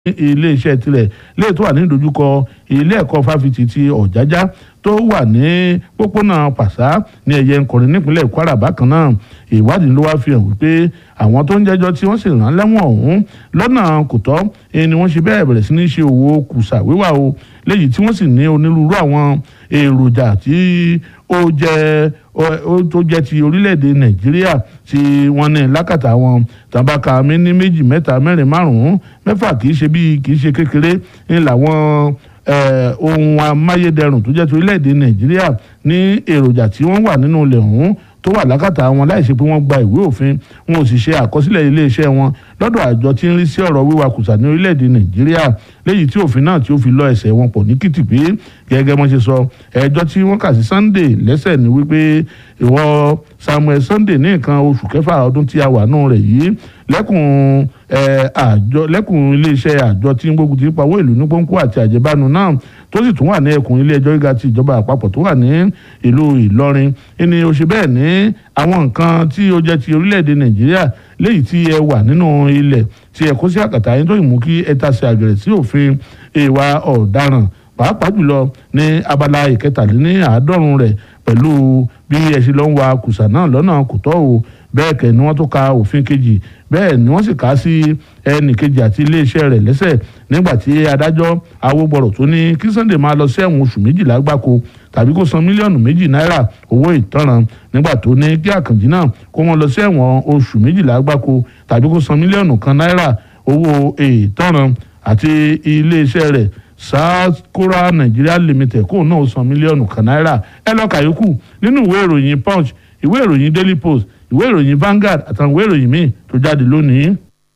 iléeṣẹ́ tirẹ̀ léè tó wà ní ìdojúkọ ilé ẹ̀kọ́ fáfitì ti ọ̀jájá tó wà ní pópónà pàṣá ní ẹ̀yẹ nkọrin nípínlẹ̀ kwara bákan náà ìwádìí ló wá fi hàn wípé àwọn tó ń jẹ́jọ́ tí wọ́n sì rán lẹ́wọ̀n ọ̀hún lọ́nà kò tọ́ ni wọ́n ṣe bẹ́ẹ̀ bẹ̀rẹ̀ sí ní ṣe òwò kùsà wíwà o léyìí tí wọ́n sì ní onírúurú àwọn èròjà tí ó jẹ́ ó tó jẹ́ ti orílẹ̀-èdè nàìjíríà tí wọ́n ní lákàtà wọn tàbákà mi ní méjì mẹ́ta mẹ́rin márùn-ún mẹ́fà kì í ṣe bíi kì í ṣe kékeré ní làwọn ohun amáyédẹrùn tó jẹ́ ti orílẹ̀-èdè nàìjíríà ní èròjà tí wọ́n wà nínú ilẹ̀ ọ̀hún tó wà lákàtà wọn láì ṣe pé wọ́n gba ìwé òfin wọn ò sì ṣe àkọsílẹ̀ iléeṣẹ́ wọn lọ́dọ̀ àjọ tí ń rí sí ọ̀rọ̀ wíwakùsà ní orílẹ̀-èdè nàìjíríà léyìí tí òfin náà tí ó fi lọ ẹsẹ̀ wọn pọ̀ ní kìtìpé gẹ́gẹ́ bọ́n ṣe sọ ẹjọ́ tí wọ́n kà sí sunday lẹ́sẹ̀ ni wípé ìwọ samuel sunday ní nǹkan oṣù kẹfà ọdún tí a wà nù rẹ̀ yìí lẹ́kùn àjọ lẹ́kùn iléeṣẹ́ àjọ tí ń gbógun ti pawó ìlú ní pọ́ńkú àti àjẹbánu náà tó sì tún wà ní ẹkùn ilé ẹjọ́ gíga ti ìjọba àpapọ̀ tó wà ní ìlú ìlọrin ẹni ó ṣe bẹ́ẹ̀ ní àwọn nǹkan tí ó jẹ́ ti orílẹ̀-èdè nàìjíríà léyìí tí ẹ wà nínú ilẹ̀ tí ẹ kó sí àkàtà yín tó yìí mú kí ẹ tasẹ̀ àgẹ̀rẹ̀ sí òfin ìwà ọ̀daràn pàápàá jùlọ ní abala ìkẹtàléní àádọ́rùn rẹ̀ pẹ̀lú bí ẹ ṣe lọ ń wa kùsà náà lọ́nà kò tọ́ o bẹ́ẹ̀ kẹ́ ni wọ́n tó ka òfin kejì bẹ́ẹ̀ ni wọ́n sì kà á sí ẹnì kejì àti iléeṣẹ́ rẹ̀ lẹ́sẹ̀ nígbà tí adájọ́ awógbọ̀rọ̀ tó ní kí Sunday máa lọ sí ẹ̀wọ̀n oṣù méjìlá gbáko tàbí kó san mílíọ̀nù méjì náírà owó ìtanràn nígbà tó ní kí Àkànjí náà kó wọn lọ sí ẹ̀wọ̀n oṣù méjìlá gbáko tàbí kó san mílíọ̀nù kan náírà owó ìtanràn àti iléeṣẹ́ rẹ̀ sakura nigeria limited kóun náà san mílíọ̀nù kan náírà ẹ lọ́ọ́ kàyókù nínú ìwé ìròyìn punch ìwé ìròyìn daily post ìwé ìròyìn Vanguard àtàwọn ìwé ìròyìn míì tó jáde lónìí.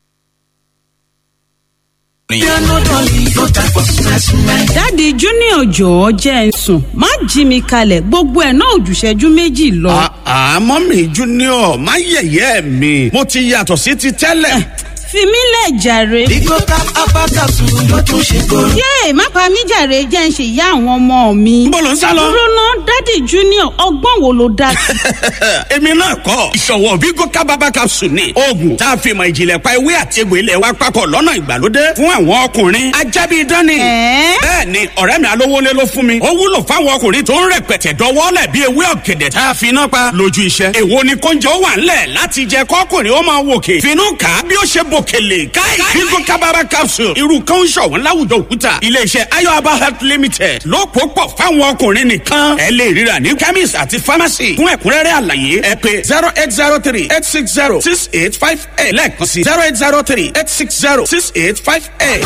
dáàdi junior jọ̀ọ́ jẹ́ ń sùn má jí mi kalẹ̀ gbogbo ẹ̀ náà òjùṣẹ́jú méjì lọ. àmọ́ mi junior má yẹ̀yẹ́ mi mo ti yàtọ̀ sí ti tẹ́lẹ̀ fi mí lẹ̀ jàre. Bigo cap apákàtú ló tún ṣe kóró. yéè má pa mí jàre jẹ́ ń ṣe ìyá àwọn ọmọ mi. Níbo ló ń sá lọ? dúró ná dádì junior ọgbọ́n wo ló dá sí. èmi náà kọ́ ìṣọ̀wọ́ Bigo cap apákàtú ni oògùn tá a fi mọ̀ ìjìnlẹ̀ pa ewé àti egbò ilẹ̀ wa papọ̀ lọ́nà ìgbàlódé fún àwọn ọkùnrin ajábí dání. bẹ́ẹ̀ ni ọ̀rẹ́ mi alówólé ló fún mi ó wúlò fáwọn ọkùnrin tó ń rẹpẹtẹ dọwọ́lẹ̀ bí ewé ọ̀gẹ̀dẹ̀ tá a fi iná pa lójú iṣẹ́. èwo ni kóúnjẹ ó wà ńlẹ̀ láti jẹ kọ́kùnrin ó máa wòkè finú kà á bí ó ṣe bòkèlè káì bíngò kábàbà capsule irú kan ń ṣọ̀wọ́n láwùjọ òkúta iléeṣẹ́ ayọ̀aba health limited ló pò pọ̀ fáwọn ọkùnrin nìkan ẹ lè ríra ní chemist àti pharmacy fún ẹ̀kúnrẹ́rẹ́ àlàyé ẹ pé zero eight zero three eight six zero six eight five eight lẹ́ẹ̀kan sí zero eight zero three eight six zero six eight five eight.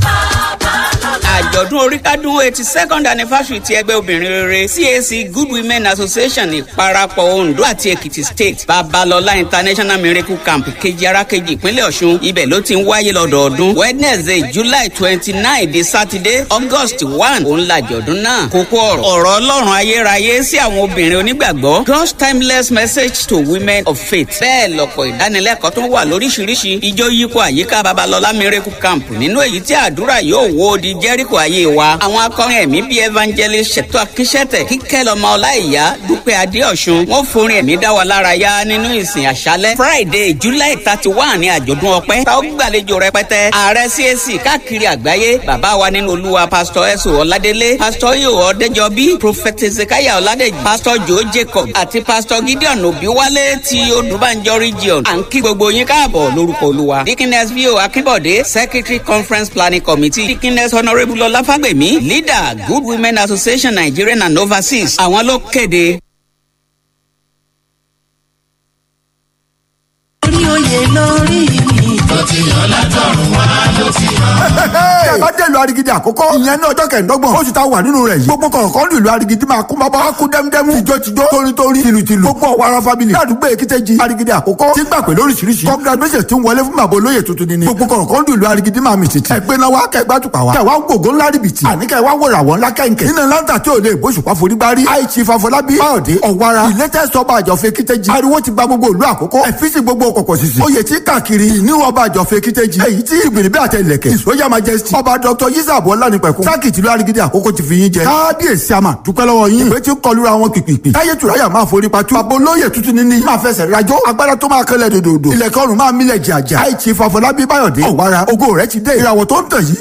àjọ̀dún oríkádún eighty second anniversary ti ẹgbẹ́ obìnrin rere CAC Good Women Association ìparapọ̀ Ondo àti Èkìtì State Babalọlá International Miracle Camp kejì arákejì ìpínlẹ̀ Ọ̀ṣun ibẹ̀ ló ti ń wáyé lọ́dọọdún Wednesday July twenty nine di Saturday August one òun làjọ̀dún náà kókó ọ̀rọ̀ ọ̀rọ̀ Ọlọ́run ayérayé sí àwọn obìnrin onígbàgbọ́ God's timeless message to women of faith bẹ́ẹ̀ lọ́pọ̀ ìdánilẹ́kọ̀ọ́ tó wà lóríṣiríṣi ijó yípo àyíká Babalọlá Miracle Camp nínú èyí tí àdúrà yóò wó di Jẹ́ríkò ayé wa àwọn akọrin ẹ̀mí bíi evangelist ṣètò akíṣẹ́tẹ̀ kíkẹ́ lọ́mọ ọláìyá dúpẹ́ adéọ̀sùn wọ́n forin ẹ̀mí dá wa lára yá nínú ìsìn àṣálẹ́ Friday July thirty one ní àjọ̀dún ọpẹ́ tá ó gbàlejò rẹpẹtẹ ààrẹ CAC káàkiri àgbáyé bàbá wa nínú olúwa pásítọ̀ ẹ̀sùn ọ̀ládélé pásítọ̀ yóò ọ̀dẹ́jọbí prophet ezekiah ọ̀ládẹ́jì pásítọ̀ joe jacob àti pásítọ̀ gideon òbíwálé ti odùbánjọ region à ń kí gbogbo yín káàbọ̀ lórúkọ olúwa dikines vio akínbọ̀dé secretary conference planning committee dikines honourable ọláfàgbèmí leader good women association nigerian and overseas àwọn ló kéde. orí oyè lórí mi. tó ti yàn látọ̀run wá ló ti yàn. bá dé ìlú arigidi àkọ́kọ́ ìyẹn ní ọjọ́ kẹ̀ẹ́dọ́gbọ̀n oṣù tá a wà nínú rẹ̀ yìí gbogbo kọ̀ọ̀kan ní ìlú arigidi máa kún bábá kú dẹ́mdẹ́mú tìjọ́-tìjọ́ tórítórí tìlùtìlù gbogbo ọ̀wara family ládùúgbò èkìtẹ́jì arigidi àkọ́kọ́ tí gbà pé lóríṣiríṣi congratulations ti ń wọlé fún bàbá olóyè tuntun ni ni gbogbo kọ̀ọ̀kan ní ìlú arigidi máa mì tìtì ẹgbẹ́ náà wá kẹgbẹ́ àtùpà wá kẹwàá gbogbo ńlá rìbìtì àní kẹwàá wòrà wọn ńlá kẹ̀kẹ́ nínú láńtà tí ò lè bóṣùpá forí gbárí àìsí fàfọlábí báyọ̀dé ọ̀wara ìlẹ́tẹ̀sọ ọba àjọfẹ́ kíkẹ́jì ariwo ti gba gbogbo ìlú àkọ́kọ́ ẹ̀fíìsì gbogbo kọ̀kọ̀ sísì oyè tí káàkiri ìníwọ̀ ọba àjọfẹ́ kíkẹ́jì èyí tí ìgbìnrin àtẹlẹ̀kẹ̀ ìsọyà majesty ọba dr yisab ọlánipẹ̀kun sákìtì ìlú arigidi àkọ́kọ́ ti fi yín jẹ kábíyèsí àmà dúpẹ́ lọ́wọ́ yín ìwé tí ń kọlu àwọn pìpìpì táyé tùráyà máa forí patú bàbá olóyè tuntun níní máa fẹsẹ̀ rajọ́ agbára tó máa kẹlẹ̀ dòdòdò ilẹ̀kẹ́ ọ̀run máa mílẹ̀ jàjà àìtí fàfọlábí báyọ̀dé ọ̀wára ògo rẹ̀ ti dé ìràwọ̀ tó ń tàn yìí